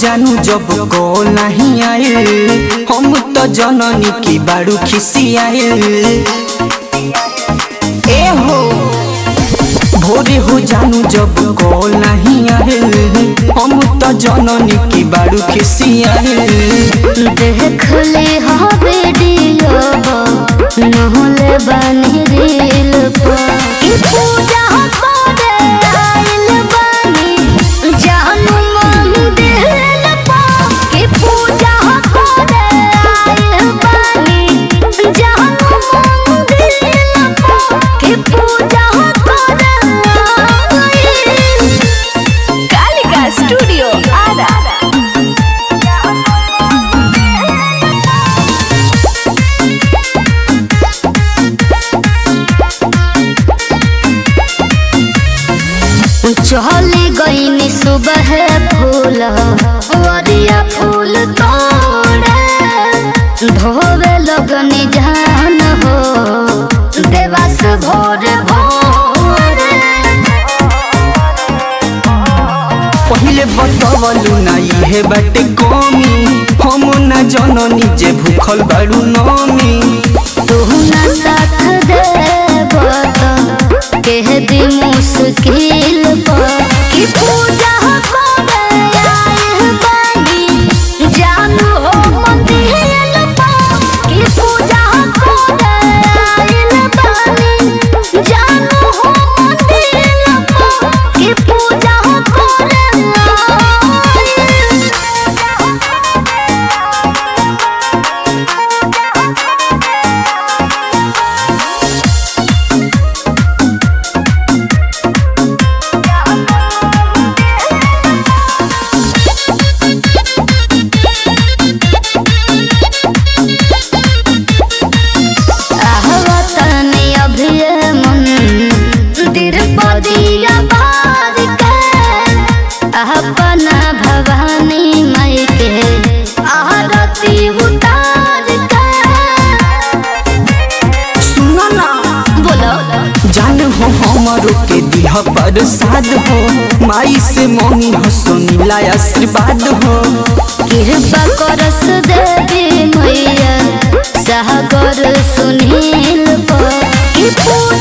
जानू जब को नहीं आए हम तो जननी की बारू खिसियाए ए हो भोरे हो जानू जब को नहीं आए हम तो जननी की बारू खिसियाए देख ले हा वीडियो नहले बनी रील पर ई पूजा करे आइल बानी जानू मंदिर पर ई पूजा करे आइल बानी जानू मंदिर पर ई पूजा करे आइल कालिका स्टूडियो आरा चली गईनी सुबह फूल वरिया फूल तोड़े धोवे लगनी जान हो देवास भोर भोरे पहिले बतवलू ना इहे बाटे कमी हम ना जननी जे भूखल बारू नमी तू न साथ देब त कह दी मुश्किल पर कि पूजा करे आइल बानी जानू हो मंदिर पर कि पूजा करे आइल बानी जानू हो मंदिर पर कि पूजा करे आहवतनी अभिय मन दिरपदिया बार के अपना भवानी मई के आरती उतार के सुनो ना बोलो जान हो हमारो के दिह प्रसाद हो माई से मम्मी हो सुनिला आशीर्वाद हो कृपा करस देवी मैया सागर सुनील पर कि पूजा